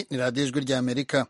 ni radiyo ijwi ry'amerika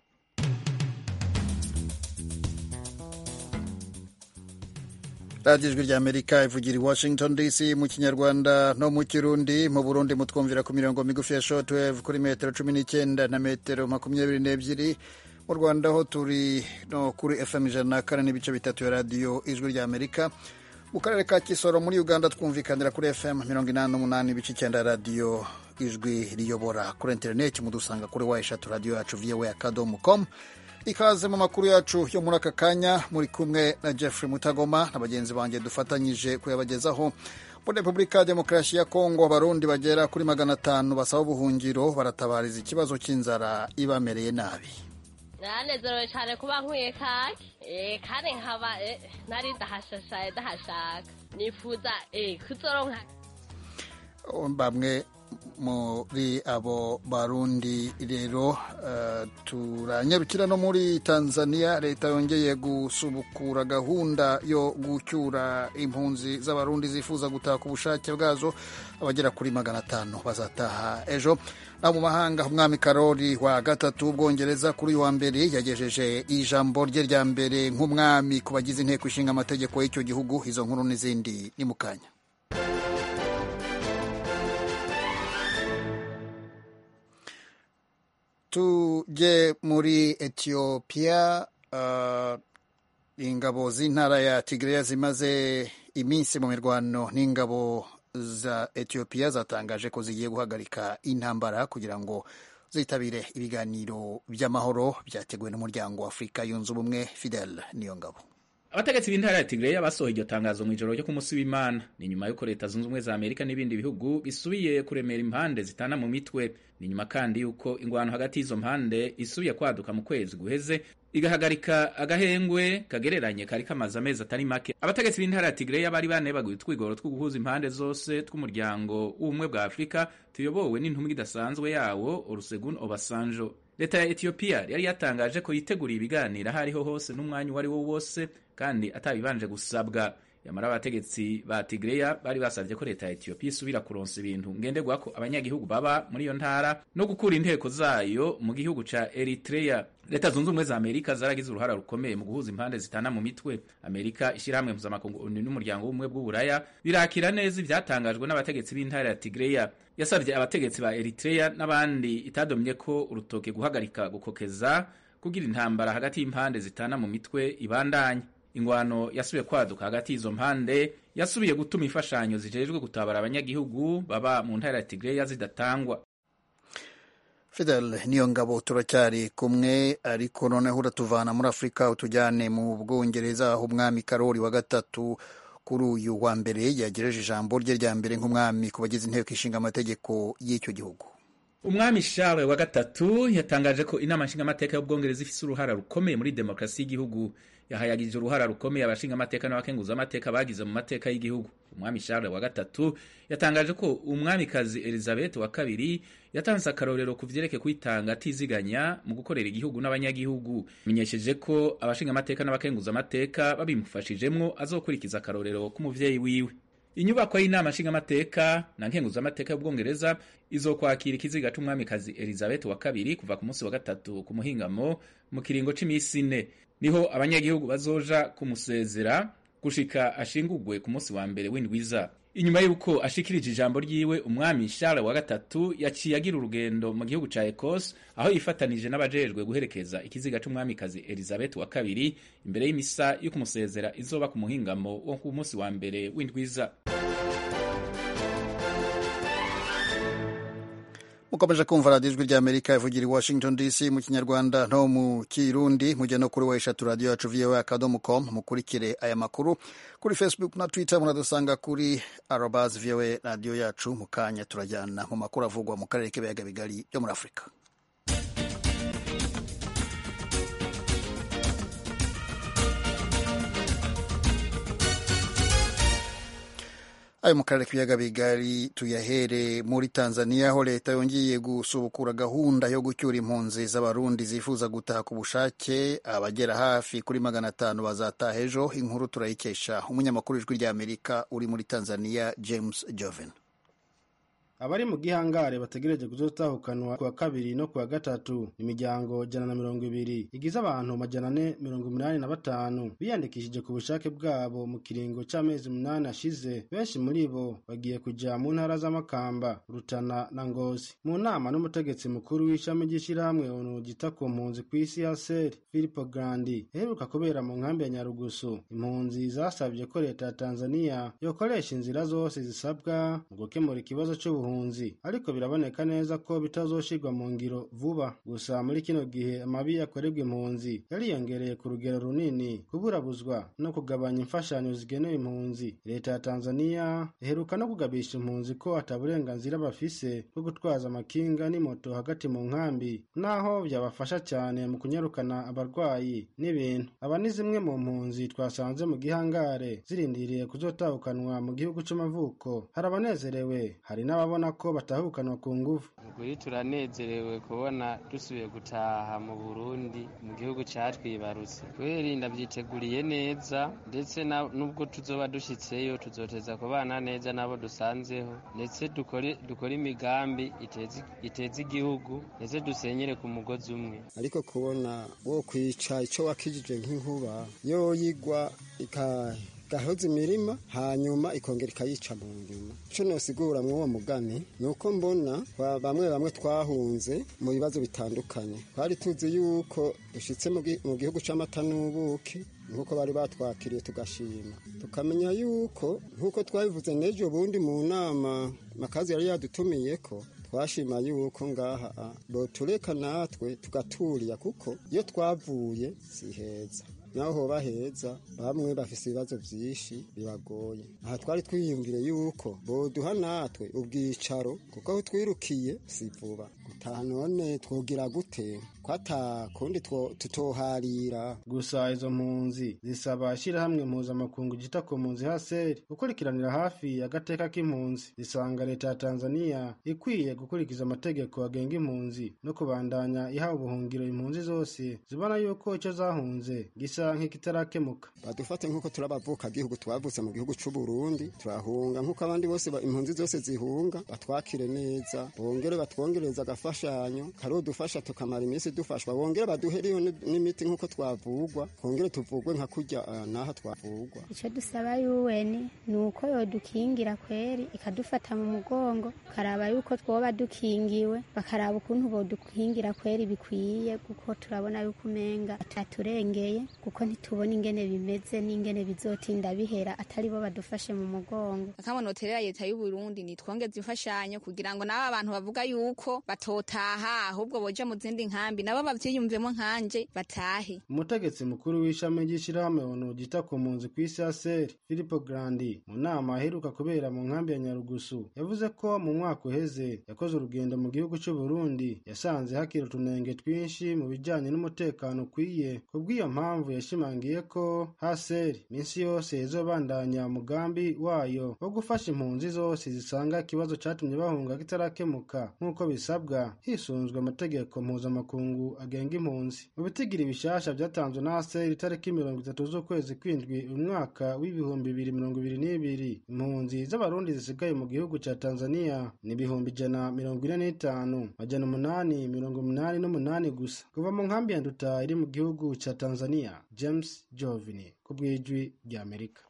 radiyo ijwi ry'amerika ivugira i washington dc mu kinyarwanda no mu kirundi mu burundi mutwumvira ku mirongo migufi ya shortwave kuri metero cumi n'icyenda na metero makumyabiri n'ebyiri mu rwanda ho turi no kuri fm ijana na kane n'ibice bitatu ya radiyo ijwi ry'amerika mu karere ka kisoro muri uganda twumvikanira kuri fm mirongo inani n'umunani ibice icyenda radiyo ijwi riyobora kuri interineti mudusanga kuri wa eshatu radiyo yacu voa akadomo com ikaze mu makuru yacu yo muri aka kanya muri kumwe na jeffrey mutagoma na bagenzi banjye dufatanyije kuyabagezaho muri repubulika ya demokarasi ya kongo abarundi bagera kuri magana atanu basaba ubuhungiro baratabariza ikibazo cy'inzara ibamereye nabi naranezerewe cyane kuba nkwiye kake kandi nkaba nari ndahashashaye ndahashaka nifuza kuzoronka bamwe muri abo barundi rero uh, turanyarukira no muri tanzania leta yongeye gusubukura gahunda yo gucyura impunzi z'abarundi zifuza gutaha ku bushake bwazo abagera kuri magana atanu bazataha ejo naho mu mahanga umwami karori wa gatatu w'ubwongereza kuri uyu wa mbere yagejeje ijambo rye rya mbere nk'umwami ku bagize inteko ishinga amategeko y'icyo gihugu izo nkuru n'izindi ni mu kanya tujye muri etiyopiya uh, ingabo z'intara ya tigreya zimaze iminsi mu mirwano n'ingabo za etiyopiya zatangaje ko zigiye guhagarika intambara kugira ngo zitabire ibiganiro by'amahoro byateguwe n'umuryango wa afurika yunze ubumwe fidel niyo ngabo abategetsi b'intara ya tigreya basohoye iryo tangazo mu ijoro ryo ku munsi w'imana ni nyuma y'uko leta zunze ubumwe za amerika n'ibindi bihugu bisubiye kuremera impande zitana mu mitwe ni nyuma kandi y'uko ingwano hagati y'izo mpande isubiye kwaduka mu kwezi guheze igahagarika agahengwe kagereranye kari kamaze amezi atari make abategetsi b'intara ya tigreya bari banebaguye utwigoro two guhuza impande zose tw'umuryango w'ubumwe bwa afurika tuyobowe n'intumwa idasanzwe yawo olusegun obasanjo leta ya etiyopiya yari yatangaje ko yiteguriye ibiganiro aho ariho hose n'umwanya uwo ari wo wose kandi atabibanje gusabwa yamara abategetsi ba tigreya bari basabye ko leta ya etiyopiya isubira kuronsa ibintu ngenderwa ko abanyagihugu baba muri iyo ntara no gukura inteko zayo mu gihugu ca eritreya leta zunze ubumwe za amerika zaragize uruhara rukomeye mu guhuza impande zitana mu mitwe amerika ishyirahamwe mpuzamakungu onu n'umuryango w'ubumwe bw'uburaya birakira neza ivyatangajwe n'abategetsi b'intara ya tigreya yasabye abategetsi ba eritreya n'abandi itadomye ko urutoke guhagarika gukokeza kugira intambara hagati y'impande zitana mu mitwe ibandanye ingwano yasubiye kwaduka hagati y'izo mpande yasubiye gutuma imfashanyo zijejwe gutabara abanyagihugu baba mu ntara ya tigreya zidatangwa fidel niyo ngabo turacyari kumwe ariko noneho uratuvana muri afurika utujyane mu bwongereza aho umwami karori wa gatatu kuri uyu wa mbere yagejeje ijambo rye rya mbere nk'umwami ku bagize inteko ishinga amategeko y'icyo gihugu umwami Charles wa gatatu yatangaje ko inama nshingamateka y'ubwongereza ifise uruhara rukomeye muri demokarasi y'igihugu yahayagije uruhara rukomeye abashingamateka n'abakenguzamateka bagize mu mateka y'igihugu umwami Charles wa gatatu yatangaje ko umwamikazi Elizabeth wa kabiri yatanze akarorero ku vyerekeye kwitanga atiziganya mu gukorera igihugu n'abanyagihugu menyesheje ko abashingamateka n'abakenguzamateka babimufashijemwo azokurikiza akarorero k'umuvyeyi wiwe inyubako y'inama nshingamateka na nkenguzamateka y'ubwongereza izokwakira ikiziga c'umwamikazi Elizabeth wa kabiri kuva ku munsi wa gatatu ku muhingamo mu kiringo c'imisi ine niho abanyagihugu bazoja kumusezera gushika ashingurwe ku munsi wa mbere w'indwiza inyuma y'uko ashikirije ijambo ryiwe umwami Charles wa gatatu yaciye agira urugendo mu gihugu ca Ecosse aho yifatanije n'abajejwe guherekeza ikiziga c'umwamikazi Elizabeth wa kabiri imbere y'imisa yo kumusezera izoba ku muhingamo wo ku munsi wa mbere w'indwiza mukomeje kumva radiyo ijwi ry'amerika ivugira i washington dc mu kinyarwanda no mu kirundi mujya no kuri wa eshatu radiyo yacu voa akadomo com mukurikire aya makuru kuri facebook na twitter muradusanga kuri arobas voa radiyo yacu mu kanya turajyana mu makuru avugwa mu karere k'ibiyaga bigari byo muri afurika ayo mu karere k'ibiyaga bigari tuyahere muri tanzania aho leta yongeye gusubukura gahunda yo gucyura impunzi z'abarundi zifuza gutaha ku bushake abagera hafi kuri magana atanu bazataha ejo inkuru turayikesha umunyamakuru w'ijwi ry'amerika uri muri tanzania james joven abari mu gihangare bategereje kuzotahukanwa ku wa kabiri no ku wa gatatu imiryango jana na mirongo ibiri igize abantu majana ane mirongo umunani na batanu biyandikishije ku bushake bwabo mu kiringo c'amezi umunani ashize benshi muri bo bagiye kuja mu ntara z'amakamba rutana na ngozi mu nama n'umutegetsi mukuru w'ishami ry'ishirahamwe onu ryita ku mpunzi kw'isi ya seri filipo grandi iheruka kubera mu nkambi ya nyarugusu impunzi zasabye ko leta ya tanzania yokoresha inzira zose zisabwa mu gukemura ikibazo c'ubuhunzi ariko biraboneka neza ko bitazoshirwa mu ngiro vuba gusa muri kino gihe amabi yakorerwa impunzi yariyongereye ku rugero runini kuburabuzwa no kugabanya imfashanyo zigenewe impunzi leta ya tanzania iheruka no kugabisha impunzi ko ata burenganzira bafise bwo gutwaza amakinga n'imoto hagati mu nkambi naho byabafasha cyane mu kunyarukana abarwayi n'ibintu aba ni zimwe mu mpunzi twasanze mu gihangare zirindiriye kuzotahukanwa mu gihugu c'amavuko hari abanezerewe hari n'ababona ko batahukanwa ku nguvu ukuri turanezerewe kubona dusubiye gutaha mu burundi mu gihugu catwibarutse kubera ndavyiteguriye neza ndetse nubwo tuzoba dushitseyo tuzoteza kubana neza n'abo dusanzeho ndetse dukore dukore imigambi iteza igihugu ndetse dusenyere ku mugozi umwe ariko kubona wo kwica ico wakijije nk'inkuba yoyigwa gahoza imirima hanyuma ikongera ikayica mu nyuma ico nosigura mw'uwo mugani ni uko mbona bamwe bamwe twahunze mu bibazo bitandukanye twari tuzi yuko dushitse mu gihugu c'amata n'ubuki nk'uko bari batwakiriye tugashima tukamenya yuko nk'uko twabivuze n'ejo bundi mu nama makazi yari yadutumiye ko twashima yuko ngaha botureka natwe tugaturiya kuko iyo twavuye si heza naho hoba heza bamwe bafise ibibazo vyinshi bibagoye aha twari twiyumvire yuko boduha natwe ubwicaro kuko aho twirukiye si vuba gutaha none twogira gute kwata kundi tutoharira gusa izo mpunzi zisaba ishirahamwe mpuzamakungu ryita ku mpunzi haseri gukurikiranira hafi agateka k'impunzi zisanga leta ya tanzania ikwiye gukurikiza amategeko agenga impunzi no kubandanya iha ubuhungiro impunzi zose zibona yuko ico zahunze gisa nk'ikitarakemuka badufate nk'uko turabavuka gihugu twavutse mu gihugu c'u Burundi turahunga nk'uko abandi bose impunzi zose zihunga batwakire neza bongere batwongereza agafashanyo karodufasha tukamara iminsi dufashwa bongere baduheriyo n'imiti nk'uko twavugwa twongere tuvugwe nka kurya naho twavugwa icyo dusaba yuweni ni uko yodukingira kweri ikadufata mu mugongo karaba yuko twoba dukingiwe bakaraba ukuntu bodukingira kweri bikwiye kuko turabona yuko umenga ataturengeye kuko ntitubona ingene bimeze n'ingene bizotinda bihera atari bo badufashe mu mugongo akamonoterera leta y'u Burundi nitwongeze imfashanyo kugira ngo nabo abantu bavuga yuko batotaha ahubwo boja mu zindi nkambi nabo bavyiyumvemo nkanje batahe umutegetsi mukuru w'ishami ry'ishirahamwe onu ryita ku mpunzi kw'isi ya seri filipo grandi mu nama aheruka kubera mu nkambi ya nyarugusu yavuze ko mu mwaka uheze yakoze urugendo mu gihugu c'u Burundi yasanze hakiri utunenge twinshi mu bijanye n'umutekano ukwiye kubw'iyo mpamvu yashimangiye ko haseri minsi yose izobandanya umugambi wayo wo gufasha impunzi zose zisanga ikibazo catumye bahunga kitarakemuka nk'uko bisabwa hisunzwe amategeko mpuzamakungu agenga impunzi mu bitigiri bishasha vyatanzwe na haseri itariki mirongo itatu z'ukwezi kwindwi umwaka w'ibihumbi bibiri mirongo ibiri n'ibiri impunzi z'abarundi zisigaye mu gihugu ca tanzania ni ibihumbi ijana mirongo ine n'itanu majana umunani mirongo umunani n'umunani gusa kuva mu nkambi ya nduta iri mu gihugu ca tanzania james jovini ku bw'ijwi ry'amerika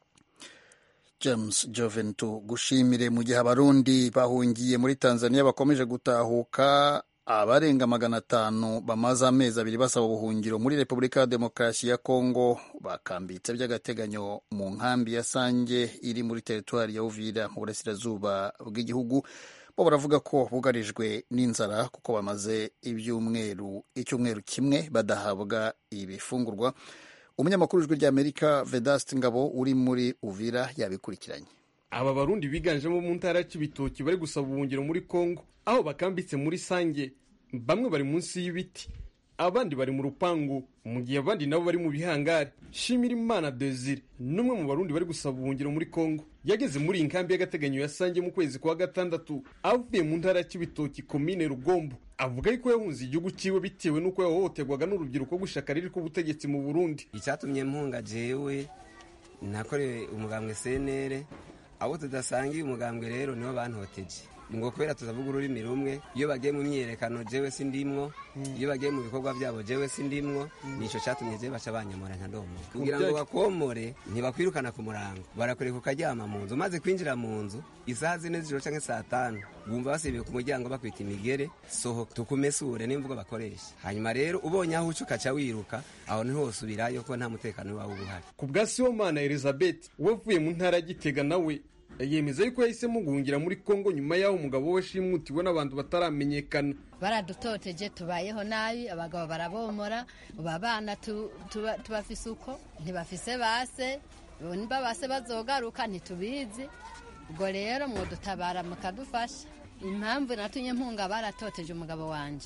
james joven tugushimire mu gihe abarundi bahungiye muri tanzania bakomeje gutahuka abarenga magana atanu bamaze amezi abiri basaba ubuhungiro muri repubulika ya demokarasi ya kongo bakambitse by'agateganyo mu nkambi ya sange iri muri teritwari ya uvira mu burasirazuba bw'igihugu bo baravuga ko bugarijwe n'inzara kuko bamaze ibyumweru icyumweru kimwe badahabwa ibifungurwa umunyamakuru w'ijwi ry'amerika vedasiti ngabo uri muri uvira yabikurikiranye aba barundi biganjemo mu ntara y'ibitoki bari gusaba ubuhungiro muri kongo aho bakambitse muri sange bamwe bari munsi y'ibiti abandi bari mu rupangu mu gihe abandi nabo bari mu bihangari shimira imana desire n'umwe mu barundi bari gusaba ubuhungiro muri kongo yageze muri iyi nkambi y'agateganyo ya sange mu kwezi kwa gatandatu avuye mu ntara y'ibitoki komine rugombo avuga yuko yahunze igihugu cyiwe bitewe n'uko yahohoterwaga n'urubyiruko rw'ishyaka riri ku butegetsi mu burundi icyatumye mpunga jewe nakorewe umugambwe senere abo tudasangiye umugambwe rero nibo bantoteje ngo kubera tutavuga ururimi rumwe iyo bagiye mu myiyerekano jewe sindimwo iyo bagiye mu bikorwa byabo jewe sindimwo nico catumye jewe baca banyamura nkadomo kugira ngo bakomore ntibakwirukana ku murango barakureka ukaryama mu nzu maze kwinjira mu nzu isaha zine z'ijoro canke saa tanu bumva basibiye ku muryango bakwita imigere sohoka tukumesure n'imvugo bakoresha hanyuma rero ubonye aho uca ukaca wiruka aho niho wosubirayo kuko nta mutekano wawe uba uhari ku bwa sibomana elizabeth wavuye mu ntara ya gitega nawe yemeza yuko yahisemo guhungira muri kongo nyuma y'aho umugabo we shimutiwe n'abantu bataramenyekana baradutoteje tubayeho nabi abagabo barabomora ubu abana tu- tuba- tubafise uko ntibafise base niba base bazogaruka ntitubizi ubwo rero mwodutabara mukadufasha impamvu natumye mpunga baratoteje umugabo wanje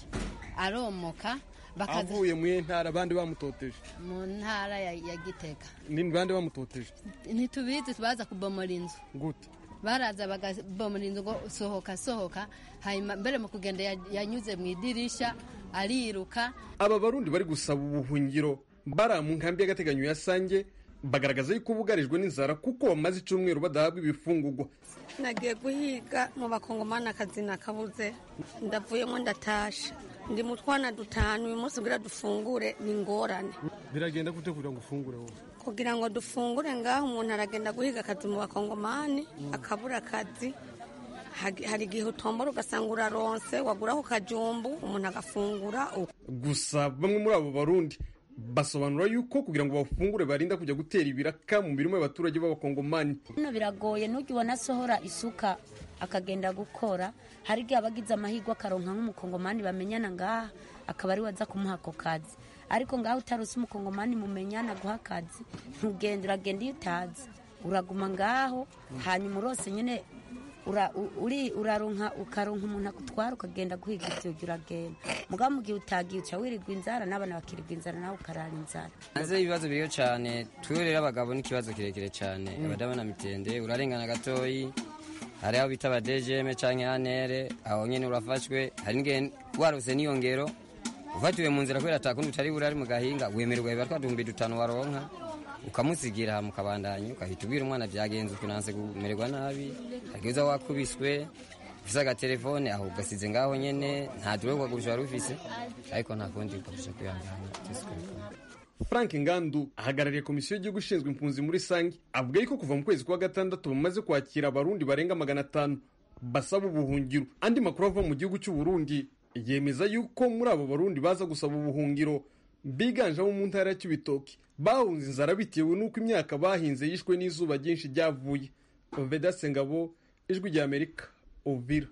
aromoka bakaza avuye mu ntara abandi bamutoteje mu ntara ya, ya gitega ni bande bamutoteje ntitubizi baza kubomora inzu gute baraza bagabomora inzu ngo sohoka sohoka hanyuma mbere mu kugenda ya- yanyuze mu idirisha ariruka aba barundi bari gusaba ubuhungiro bari mu nkambi y'agateganyo ya sange bagaragaza yuko bugarijwe n'inzara kuko bamaze icyumweru badahabwa ibifungurwa nagiye guhiga mu bakongomani akazi nakabuze ndavuyemo ndatasha ndi mu twana dutanu uyu munsi kugira dufungure ni ingorane biragenda gute kugira ngo ufungure wowe kugira ngo dufungure ngaho umuntu aragenda guhiga akazi mu bakongomani akabura akazi Hagi- hari igihe utombora ugasanga uraronse waguraho kajumbu umuntu agafungura uko gusa bamwe muri abo barundi basobanura yuko kugira ngo bafungure barinda kujya gutera ibiraka mu mirimo y'abaturage b'abakongomani hano biragoye ntujya ubona asohora isuka akagenda gukora hari igihe aba agize amahirwe akaronka nk'umukongomani bamenyana ngaha akaba ari we aza kumuha ako kazi ariko ngaho utaruse umukongomani mumenyana guha akazi ntugenda uragenda iyo utazi uraguma ngaho hanyuma urose nyine ura- u- uri uraronka ukaronka umuntu akutwara ukagenda guhiga ibyo uragenda mugabo mu gihe utagiye uca wirirwa inzara n'abana bakirirwa inzara nawe ukarara inzara hanze ibibazo biriho cyane twe rero abagabo n'ikibazo kirekire cyane abadabona mitende urarengana gatoyi hari aho bita abadejeme canke anere aho nyene urafashwe hari n'igihe warose n'iyo ngero ufatiwe mu nzira kubera atakundi utari buri ari mu gahinga wemererwa biba twaduhumbi dutanu waronka ukamusigira mukabandanya ukahita ubwira umwana byagenze ukunanse kumererwa nabi hagiza wakubiswe ufise agatelefone aho ugasize ngaho nyene nta dure kugagurusha wari ufise ariko nta kundi ukagusha kwihangana tusikabikora frank ngandu ahagarariye komisiyo y'igihugu ishinzwe impunzi muri sange avuga yuko kuva mu kwezi kwa gatandatu bamaze kwakira abarundi barenga magana atanu basaba ubuhungiro andi makuru ava mu gihugu cy'u Burundi yemeza yuko muri abo barundi baza gusaba ubuhungiro biganjemo mu ntara ya Cibitoke bahunze inzara bitewe n'uko imyaka bahinze yishwe n'izuba ryinshi ryavuye Vedaste Ngabo ijwi rya Amerika Uvira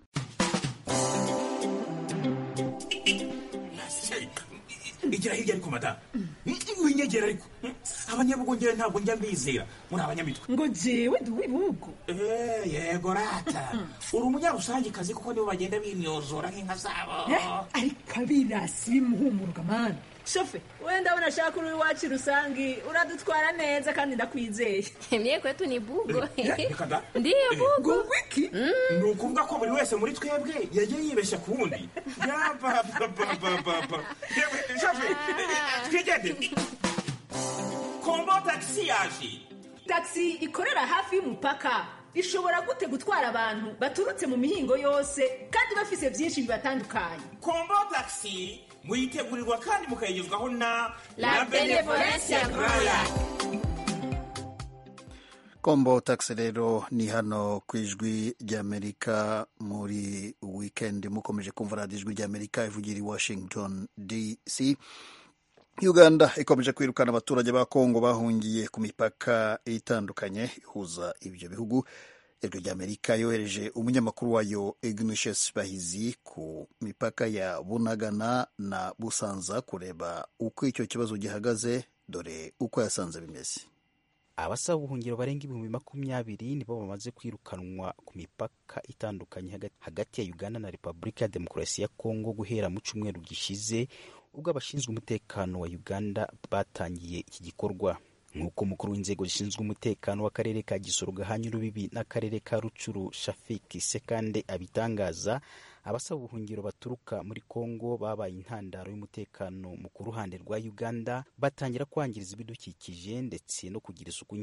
igira hirya ariko madamu winyegera ariko abanyabugongera ntabwo njya mbizera muri abanyamitwe ngo jewe ndi uw'ibihugu Eh, yego rata uri umunyarusangikazi kuko nibo bagenda bimyozora nk'inka zabo Eh, ariko abirasi bimuhumuruka mani shofe wenda ndabona ashaka uri iwacu rusangi uradutwara neza kandi ndakwizeye mye kwetu ni bugo reka da ndiyo bugo wiki ni ukuvuga ko buri wese muri twebwe yagiye yibeshya ku wundi yabababababa twigendere kombo tagisi yaje taxi ikorera hafi y'umupaka ishobora gute gutwara abantu baturutse mu mihingo yose kandi bafise byinshi bibatandukanye kombo tagisi muyitegurirwa kandi mukayigezwaho na La Benevolencia Royal. kombo taxi rero ni hano ku ijwi ry'amerika muri wikendi mukomeje kumva radiyo ijwi ry'amerika ivugira i washington dc uganda ikomeje kwirukana abaturage ba kongo bahungiye ku mipaka itandukanye ihuza ibyo bihugu ijwi ry'amerika yohereje umunyamakuru wayo ignatius bahizi ku mipaka ya bunagana na busanza kureba uko icyo kibazo gihagaze dore uko yasanze bimeze abasaba ubuhungiro barenga ibihumbi makumyabiri nibo bamaze kwirukanwa ku mipaka itandukanye haga- hagati ya uganda na repubulika ya demokarasi ya kongo guhera mu cyumweru gishize ubwo abashinzwe umutekano wa uganda batangiye iki gikorwa nk'uko umukuru w'inzego zishinzwe umutekano w'akarere ka gisoro gahanye urubibi n'akarere ka rucuru shafiki sekande abitangaza abasaba ubuhungiro baturuka muri kongo babaye intandaro y'umutekano mu ku ruhande rwa uganda batangira kwangiriza ibidukikije ndetse no kugira isuku nke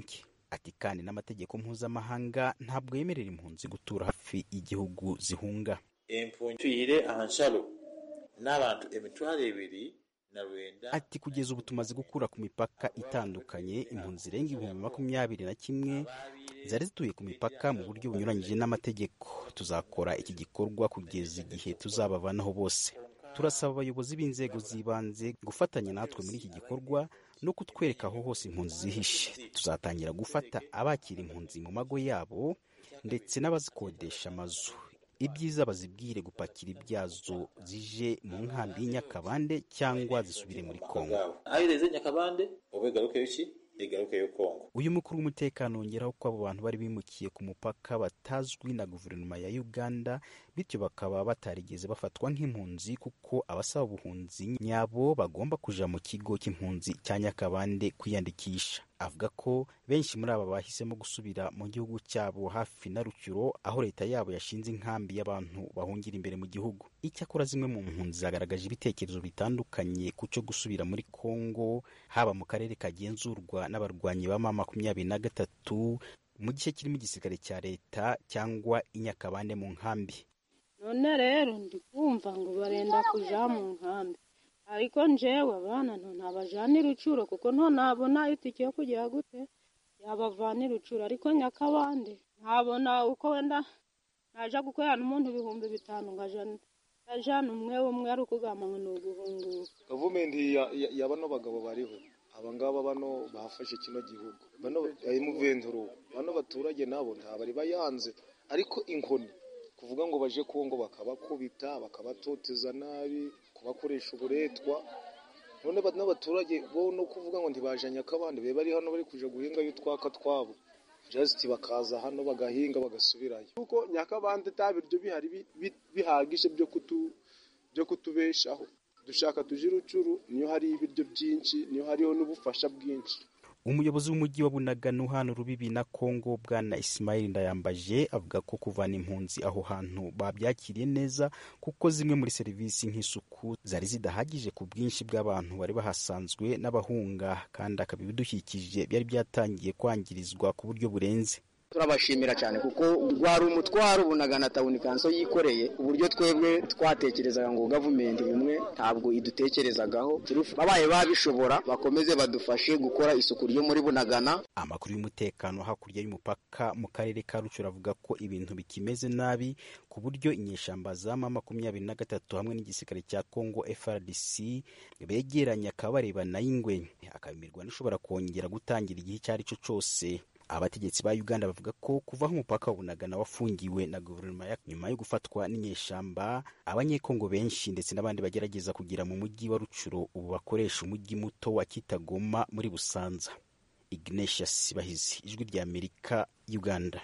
ati kandi n'amategeko mpuzamahanga ntabwo yemerera impunzi gutura hafi y'igihugu zihunga empunzi tuyire ahanshalo n'abantu emitwaro ebiri na rwenda ati kugeza ubu tumaze gukura ku mipaka itandukanye impunzi zirenga ibihumbi makumyabiri na kimwe zari zituye ku mipaka mu buryo bunyuranyije n'amategeko tuzakora iki gikorwa kugeza igihe tuzabavanaho bose turasaba abayobozi b'inzego z'ibanze gufatanya natwe muri iki gikorwa no kutwereka aho hose impunzi zihishe tuzatangira gufata abakira impunzi mu mago yabo ndetse n'abazikodesha amazu ibyiza bazibwire gupakira ibyazo zije mu nkambi y'inyakabande cyangwa zisubire muri kongo aho ireze nyakabande ube garuke yuki igaruke yo kongo uyu mukuru w'umutekano wongeraho ko abo bantu bari bimukiye ku mupaka batazwi na guverinoma ya uganda bityo bakaba batarigeze bafatwa nk'impunzi kuko abasaba ubuhunzi nyabo bagomba kuja mu kigo cy'impunzi cya nyakabande kwiyandikisha avuga ko benshi muri aba bahisemo gusubira mu gihugu cyabo hafi na rucyuro aho leta yabo yashinze inkambi y'abantu bahungira imbere mu gihugu icyakora zimwe mu mpunzi zagaragaje ibitekerezo bitandukanye ku cyo gusubira muri kongo haba mu karere kagenzurwa n'abarwanyi ba ma makumyabiri na gatatu mu gice kirimo igisirikare cya leta cyangwa inyakabande mu nkambi none rero ndi kumva ngo barenda kuja mu nkambi ariko njewe abana nto ntabajanira ucuro kuko nto nabona itike yo kugira gute yabavanira ucuro ariko nyakabande ntabona uko wenda naja gukorana umuntu ibihumbi bitanu ngajana ndajana umwe umwe ari ukugamba ngo ni uguhunguka gavumenti ya- ya- ya bano bagabo bariho abangaba bano bafashe kino gihugu bano ayimuventuro bano baturage nabo ntabari bayanze ariko inkoni kuvuga ngo baje kongo bakabakubita bakabatoteza nabi kubakoresha uburetwa none ba- n'abaturage bo no kuvuga ngo ntibajanye akabandi be bari hano bari kuja guhingayo utwaka twabo just bakaza hano bagahinga bagasubirayo kuko nyakabande ta biryo bihari bi- bi- bihagije byo kutu byo kutubeshaho dushaka tuje urucuru niyo hari ibiryo byinshi niyo hariho n'ubufasha bwinshi umuyobozi w'umujyi wa bunagana uhana urubibi na kongo bwana isimayili ndayambaje avuga ko kuvana impunzi aho hantu babyakiriye neza kuko zimwe muri serivisi nk'isuku zari zidahagije ku bwinshi bw'abantu bari bahasanzwe n'abahunga kandi akaba ibidukikije byari byatangiye kwangirizwa ku buryo burenze turabashimira cyane kuko rwari umutwaro bunagana tawuni kanso yikoreye uburyo twebwe twatekerezaga ngo gavumenti bimwe ntabwo idutekerezagaho Turuf- babaye babishobora bakomeze badufashe gukora isuku ryo muri bunagana amakuru y'umutekano hakurya y'umupaka mu karere ka rucuru avuga ko ibintu bikimeze nabi ku buryo inyeshyamba za ma makumyabiri na gatatu hamwe n'igisirikare cya congo frdc begeranye akaba barebana y'ingwe akaba imirwano ishobora kongera gutangira igihe icyo ari cyo cyose abategetsi ba uganda bavuga ko kuva aho umupaka wa bunagana wafungiwe na guverinoma ya nyuma yo gufatwa n'inyeshyamba abanyekongo benshi ndetse n'abandi bagerageza kugera mu mujyi wa rucuro ubu bakoresha umujyi muto wa kitagoma muri busanza ignatius bahizi ijwi rya amerika uganda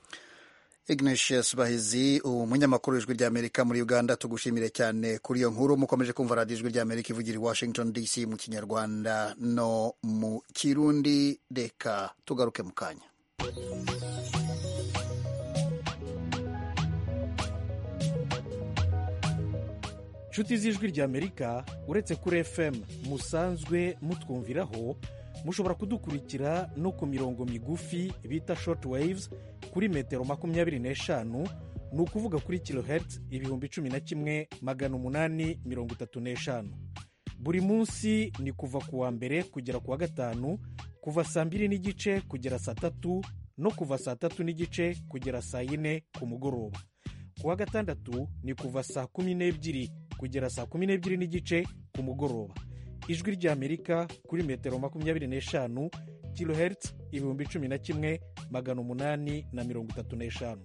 Ignatius Bahizi umunyamakuru w'ijwi ry'Amerika muri Uganda tugushimire cyane kuri iyo nkuru mukomeje kumva radiyo ijwi ry'Amerika ivugira i Washington DC mu kinyarwanda no mu kirundi reka tugaruke mu kanya nshuti z'ijwi ry'amerika uretse kuri fm musanzwe mutwumviraho mushobora kudukurikira no ku mirongo migufi bita short waves kuri metero makumyabiri n'eshanu ni ukuvuga kuri kilohertz ibihumbi cumi na kimwe magana umunani mirongo itatu n'eshanu buri munsi ni kuva ku wa mbere kugera ku wa gatanu kuva saa mbiri n'igice kugera saa tatu no kuva saa tatu n'igice kugera saa yine ku mugoroba ku wa gatandatu ni kuva saa kumi n'ebyiri kugera saa kumi n'ebyiri n'igice ku mugoroba ijwi ry'amerika kuri metero makumyabiri n'eshanu kilohertz ibihumbi cumi na kimwe magana umunani na mirongo itatu n'eshanu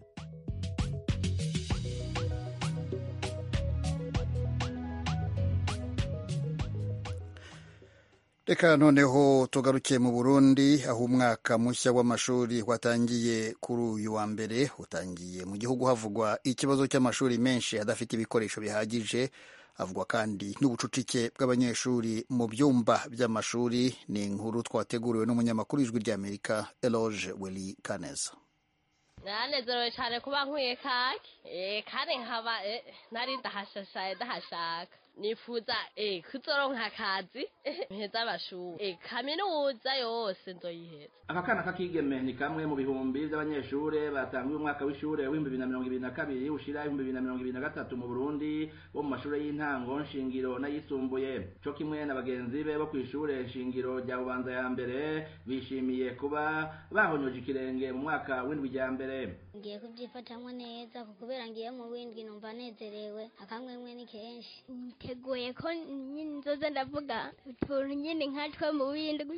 reka noneho tugarukiye mu burundi aho umwaka mushya w'amashuri watangiye kuri uyu wa mbere utangiye mu gihugu havugwa ikibazo cy'amashuri menshi adafite ibikoresho bihagije havugwa kandi n'ubucucike bw'abanyeshuri mu byumba by'amashuri ni inkuru twateguriwe n'umunyamakuru w'ijwi ry'amerika eloge weli kaneza naranezerewe cyane kuba nkwiye kake eh, kandi nkaba eh, nari ndahashashaye ndahashaka nifuza eh kuzoronka akazi mpeza amashuri eh kaminuza yose nzoyiheza aka kana k'akigeme ni kamwe mu bihumbi by'abanyeshure batanguye umwaka w'ishure w'ibihumbi bibiri na mirongo ibiri na kabiri ushira ibihumbi bibiri na mirongo ibiri na gatatu mu burundi bo mu mashure y'intango nshingiro n'ayisumbuye co kimwe na bagenzi be bo kw'ishure nshingiro rya bubanza ya mbere bishimiye kuba bahonyoje ikirenge mu mwaka w'indwi rya mbere ngiye kubyifatamwo neza kuko kubera ngiye mu windwi numva nezerewe akamwemwe ni kenshi nteguye ko nyine nzoza ndavuga utuntu nyine nkatwe mu windwi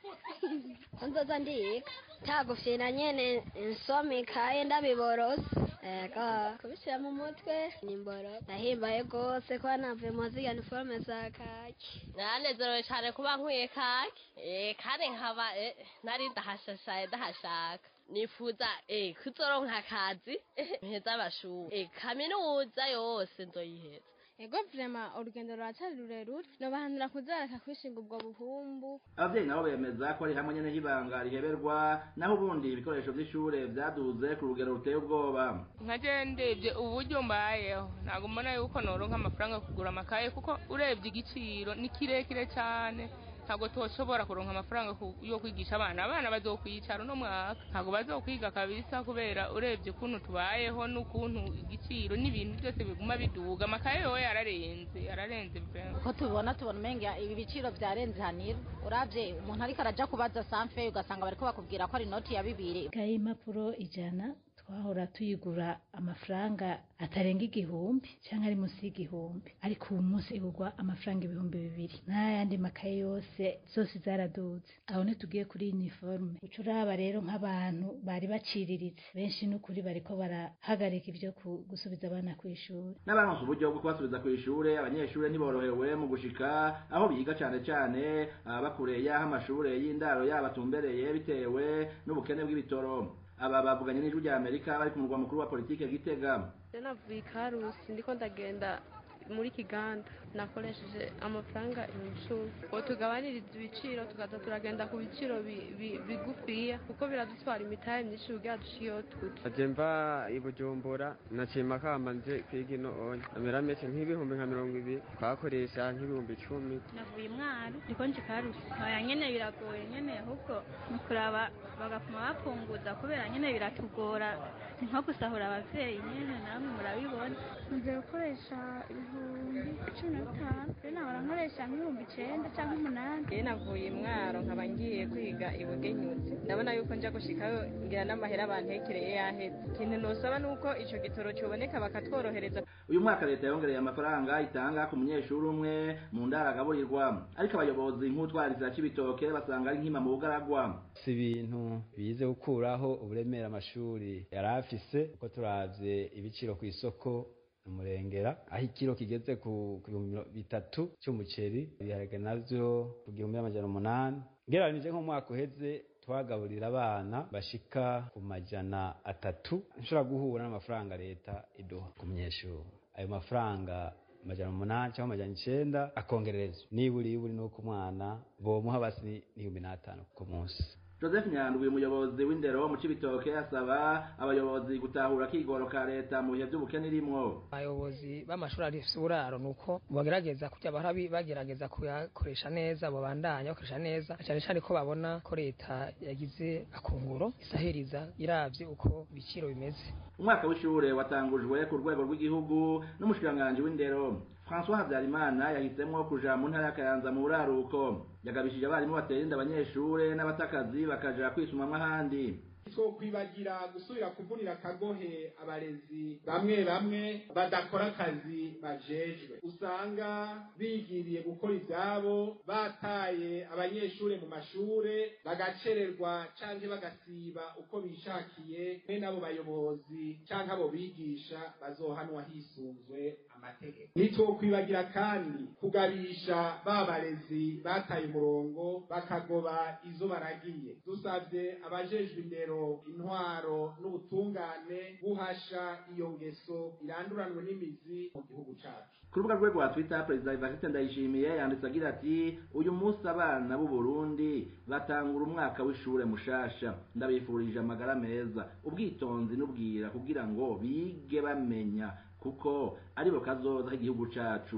nzoza ndiga tagufyina nyene nsoma ikaye ndabiborose ego kubishyira mu mutwe ni mboro ndahimbaye rwose ko navuye mu ziga niforume za kaki nanezerewe cyane kuba nkwiye kaki eh kandi nkaba eh, nari ndahashashaye ndahashaka nifuza eh kuzoronka akazi mpeza amashuri eh kaminuza yose nzoyiheza ego vrema urugendo ruracyari rurerure nobahanura kuzareka kwishinga ubwo buhumbu abavyeyi nabo bemeza ko ari hamwe nyene h'ibanga riheberwa naho ubundi ibikoresho vy'ishure vyaduze ku rugero ruteye ubwoba nkaje ndebye uburyo mbayeho ntabwo mbona yuko noronka amafaranga yo kugura amakaye kuko urebye igiciro ni kirekire cyane ntabwo toshobora kuronka amafaranga ku- yo kwigisha abana abana bazokwicara uno mwaka ntabwo bazokwiga kabisa kubera urebye ukuntu tubayeho n'ukuntu igiciro n'ibintu byose biguma biduga amakaye yowe yararenze yararenze vrema uko tubibona tubona umenga ibi biciro byarenze hanira urabye umuntu ariko araja kubaza sanfe ugasanga bariko bakubwira ko ari inoti ya bibiri ikaye y'impapuro ijana twahora tuyigura amafaranga atarenga igihumbi cyangwa ari munsi y'igihumbi ariko ubu munsi igurwa amafaranga ibihumbi bibiri n'ayandi makaye yose zose zaraduze aho ntitugiye kuri uniforme uca uraba rero nk'abantu bari baciriritse benshi n'ukuri bariko barahagarika ibyo ku- gusubiza abana ku ishuri n'abaronse uburyo bwo kubasubiza ku ishure abanyeshure ntiborohewe mu gushika aho biga cane cane ababa kure y'aho amashure y'indaro yabo atumbereye bitewe n'ubukene bw'ibitoro aba bavuganye n'ijwi rya amerika bari ku murwa mukuru wa politike gitega navuye i karusi ndiko ndagenda muri kiganda nakoresheje amafaranga ibihumbi icumi ngo tugabanirize ibiciro tukaza turagenda ku biciro bi- bi- bigufiya kuko biradutwara imitahe myinshi kugira dushiyeho tuja aje mva i bujumbura naciye makamba nje kwiga ino onye amera meke nk'ibihumbi nka mirongo ibiri twakoresha nk'ibihumbi icumi navuye umwari ndiko nje karusi oya nyene biragoye nyene ahubwo ni kuraba bagapfuma bapunguza kubera nyene biratugora ni nko gusahura abavyeyi nyene namwe murabibona ngiye gukoresha ibihumbi cumi na bitanu rero nahora nkoresha nk'ibihumbi icenda cyangwa umunani iyo navuye imwaro nkaba ngiye kwiga ibugenyutse ndabona yuko nja gushikayo ngira n'amahera bantekereye yaheze ikintu nosaba ni uko ico gitoro coboneka bakatworohereza uyu mwaka leta yongereye amafaranga itanga ku munyeshuri umwe mu ndaro agaburirwa ariko abayobozi nk'utwarizira c'ibitoke basanga ari nkima mu bugaragwa si ibintu bize gukuraho uburemere amashuri yari afise uko turavye ibiciro ku isoko umurengera aho ikiro kigeze ku ku bihumbi miro- bitatu cy'umuceri ibiharage navyo ku gihumbi n'amajana umunani ngereranije nk'umwaka uheze twagaburira abana bashika ku majana atatu nshobora guhura n'amafaranga leta iduha ku munyeshuri ayo mafaranga amajana umunani cyangwa amajana icenda akongererezwa niburi iburi nuko umwana bomuha basi ni- n'ibihumbi n'atanu ku munsi joseph nyandwi umuyobozi w'indero mu cibitoke asaba abayobozi gutahura akigoro ka leta mu bihe vy'ubukene irimwo abayobozi b'amashuri afise uburaro ni uko bagerageza kujya barabi bagerageza kuyakoresha neza babandanya bakoresha neza cyane cyane ko babona ko leta yagize akunguro isahiriza iravye uko ibiciro bimeze umwaka w'ishure watangujwe ku rwego rw'igihugu n'umushikiranganji w'indero françois habyarimana yahisemwo kuja mu ntara y'akayanza mu buraruko yagabishije abarimu batera inda abanyeshure n'abatakazi bakaja kwisumamwo ahandi twokwibagira gusubira kuvunira akagohe abarezi bamwe bamwe badakora akazi bajejwe usanga bigiriye gukora ivyabo bataye abanyeshure mu mashure bagacererwa canke bagasiba uko bishakiye be n'abo bayobozi canke abo bigisha bazohanwa hisunzwe amategeko ntitwokwibagira kandi kugabisha ba barezi bataye umurongo bakagoba izo baragiye dusavye abajejwe indero intwaro n'ubutungane guhasha iyo ngeso iranduranwe n'imizi mu gihugu cacu ku rubuga rwe rwa twitter perezida evariste ndayishimiye yanditse agira ati uyu munsi abana b'u burundi batangura umwaka w'ishure mushasha ndabifurije amagara meza ubwitonzi n'ubwira kugira ngo bige bamenya kuko aribo kazoza k'igihugu cacu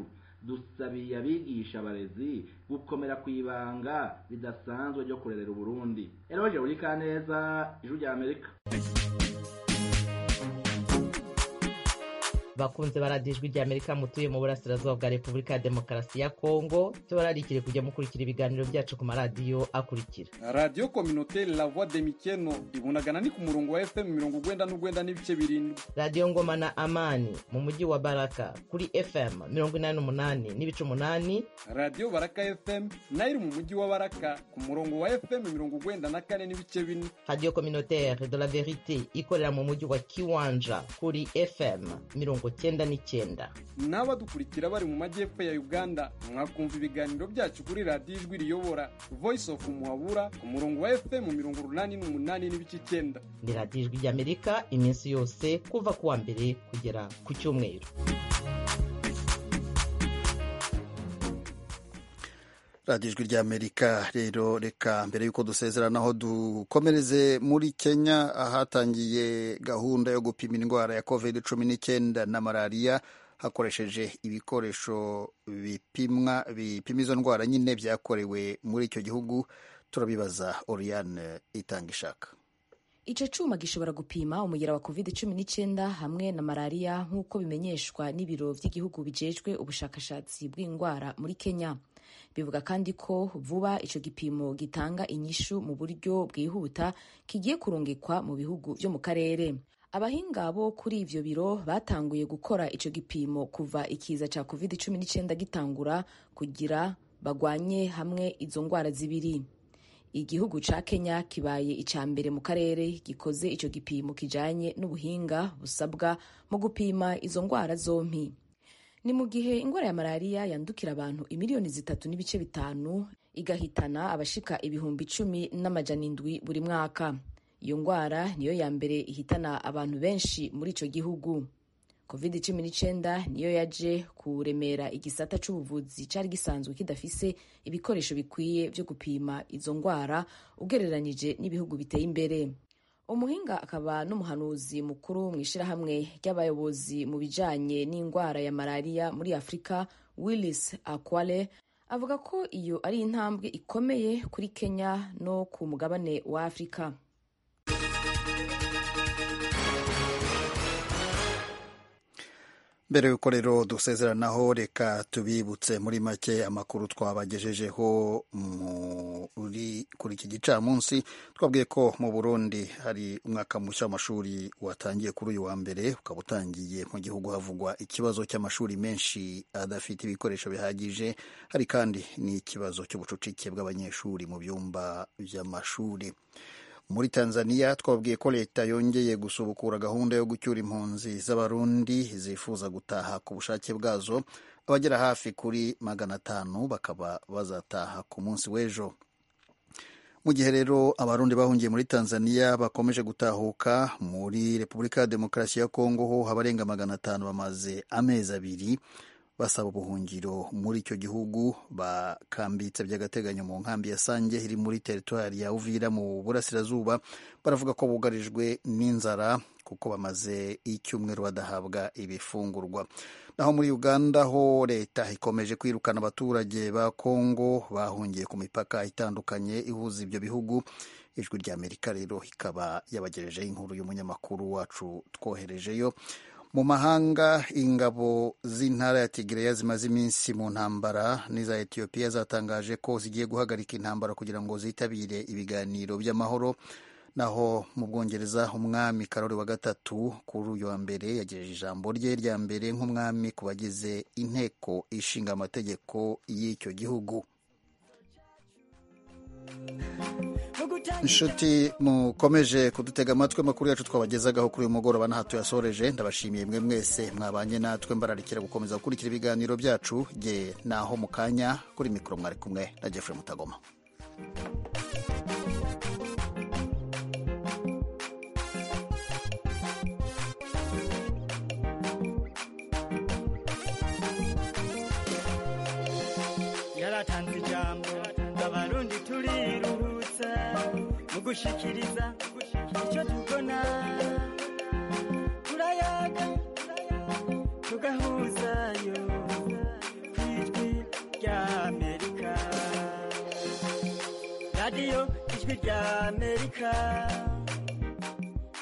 dusabiye abigisha abarezi gukomera ku ibanga ridasanzwe ryo kurerera uburundi eroje buri kaneza ijwi rya amerika bakunze baradiyo ijwi rya amerika mutuye mu burasirazuba bwa repubulika ya demokarasi ya kongo tubararikire kujya mukurikira ibiganiro byacu ku maradiyo akurikira radiyo kominoteri la voix de mikeno ibunagana ni ku murongo wa fm mirongo ugwenda n'ugwenda n'ibice birindwi radiyo ngoma na amani mu mujyi wa baraka kuri fm mirongo inani n'umunani n'ibice umunani radiyo baraka fm nayo iri mu mujyi wa baraka ku murongo wa fm mirongo ugwenda na kane n'ibice bine radiyo kominoteri de la verite ikorera mu mujyi wa kiwanja kuri fm mirongo cyenda n'icyenda n'abadukurikira bari mu majyepfo ya uganda mwakumva ibiganiro byacu kuri radiyo ijwi riyobora voice of muhabura ku murongo wa fm mirongo urunani n'umunani n'ibice icyenda ni radiyo ijwi ry'amerika iminsi yose kuva ku wa mbere kugera ku cyumweru radiyo ijwi ry'amerika rero reka mbere y'uko dusezeranaho dukomereze muri kenya ahatangiye gahunda yo gupima indwara ya covid cumi n'icyenda na malariya hakoresheje ibikoresho bipimwa bipima izo ndwara nyine byakorewe muri icyo gihugu turabibaza oriane itanga ishaka icyo cyuma gishobora gupima umugera wa covid cumi n'icyenda hamwe na malariya nk'uko bimenyeshwa n'ibiro by'igihugu bijejwe ubushakashatsi bw'indwara muri kenya bivuga kandi ko vuba icyo gipimo gitanga inyishu mu buryo bwihuta kigiye kurungikwa mu bihugu byo mu karere abahinga bo kuri ivyo biro batanguye gukora icyo gipimo kuva ikiza cya covid cumi n'icyenda gitangura kugira bagwanye hamwe izo ndwara zibiri igihugu ca kenya kibaye icya mbere mu karere gikoze icyo gipimo kijanye n'ubuhinga busabwa mu gupima izo ndwara zompi ni mu gihe indwara ya malariya yandukira abantu imiliyoni zitatu n'ibice bitanu igahitana abashika ibihumbi icumi n'amajana indwi buri mwaka iyo ndwara niyo ya mbere ihitana abantu benshi muri icyo gihugu covid cumi n'icyenda niyo yaje kuremera igisata c'ubuvuzi cyari gisanzwe kidafise ibikoresho bikwiye byo gupima izo ndwara ugereranyije n'ibihugu biteye imbere umuhinga akaba n'umuhanuzi mukuru mu ishyirahamwe ry'abayobozi mu bijanye n'indwara ya malariya muri afurika willis akwale avuga ko iyo ari intambwe ikomeye kuri kenya no ku mugabane wa afurika mbere y'uko rero dusezeranaho reka tubibutse muri make amakuru twabagejejeho muri kuri iki gicamunsi twabwiye ko mu burundi hari umwaka mushya w'amashuri watangiye kuri uyu wa mbere ukaba utangiye mu gihugu havugwa ikibazo cy'amashuri menshi adafite ibikoresho bihagije hari kandi n'ikibazo cy'ubucucike bw'abanyeshuri mu byumba by'amashuri muri tanzania twabwiye ko leta yongeye gusubukura gahunda yo gucyura impunzi z'abarundi zifuza gutaha ku bushake bwazo abagera hafi kuri magana atanu bakaba bazataha ku munsi w'ejo mu gihe rero abarundi bahungiye muri tanzania bakomeje gutahuka muri repubulika ya demokarasi ya kongo ho abarenga magana atanu bamaze amezi abiri basaba ubuhungiro muri icyo gihugu bakambitse by'agateganyo mu nkambi ya sange iri muri teritwari ya uvira mu burasirazuba baravuga ko bugarijwe n'inzara kuko bamaze icyumweru badahabwa ibifungurwa naho muri uganda ho leta ikomeje kwirukana abaturage ba kongo bahungiye ku mipaka itandukanye ihuza ibyo bihugu ijwi ry'amerika rero ikaba yabagejejeho inkuru y'umunyamakuru wacu twoherejeyo mu mahanga ingabo z'intara ya tigereya zimaze iminsi mu ntambara n'iza etiyopiya zatangaje ko zigiye guhagarika intambara kugira ngo zitabire ibiganiro by'amahoro naho mu bwongereza umwami karori wa gatatu kuri uyu wa mbere yagejeje ijambo rye rya mbere nk'umwami ku bagize inteko ishinga amategeko y'icyo gihugu inshuti mukomeje kudutega amatwi amakuru yacu twabagezagaho kuri uyu mugoroba n'aha tuyasoreje ndabashimiye mwe mwese mwabanye natwe mbararikira gukomeza gukurikira ibiganiro byacu jye naho mu kanya kuri mikoro mwari kumwe na Jeffrey Mutagoma yaratanze ijambo abarundi turiruhutsa mu gushikiriza icyo tubona turayaga tugahuzayo ku ijwi rya amerika